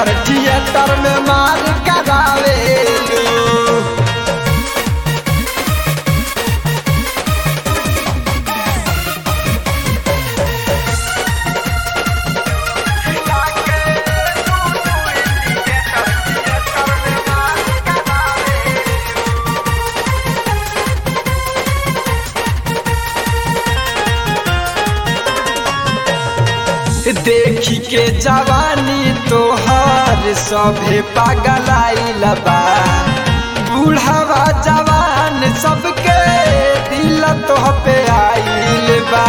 theatre theatre में मार करावेलू देखी के जवानी तोहर सभे पागलाइल बा बूढ़ावा जवान सबके दिल तोह पे आइल बा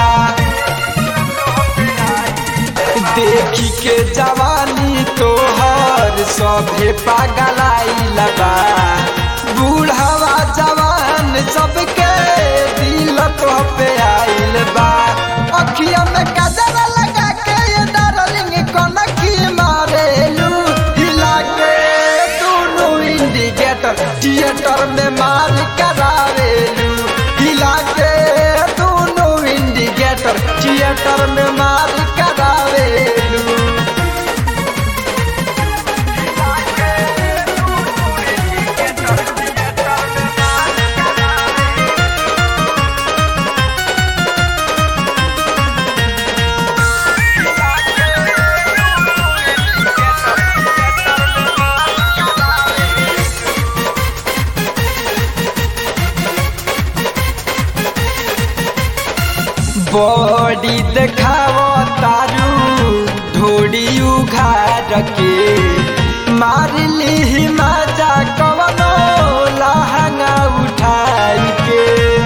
देखी के जवानी तोहर सभे पागलाइल बा बूढ़ावा जवान सबके दिल तोह पे आइल बा अखिया में कजरा लगा के ये डार्लिंग कनकी मारेलू हिला के दोनों इंडिकेटर थिएटर में मार करावेलू हिला के दोनों इंडिकेटर थिएटर में मार करावेलू बॉडी देखाव तारू ढोड़ी उघार के मार ली मजा कवनो लहंगा उठाई के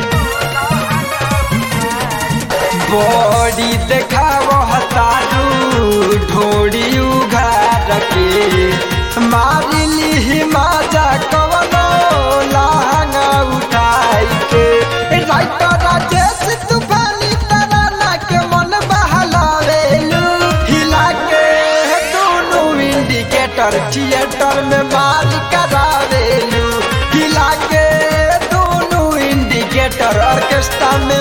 बॉडी देखाव तारू ढोड़ी उघार के मार ली मजा कवनो लहंगा उठाई के राइटर राजेश तूफानी तराना के मन बहलावेलू हिला के दोनों इंडिकेटर थिएटर में मार करावेलू हिला के दोनों इंडिकेटर ऑर्केस्ट्रा में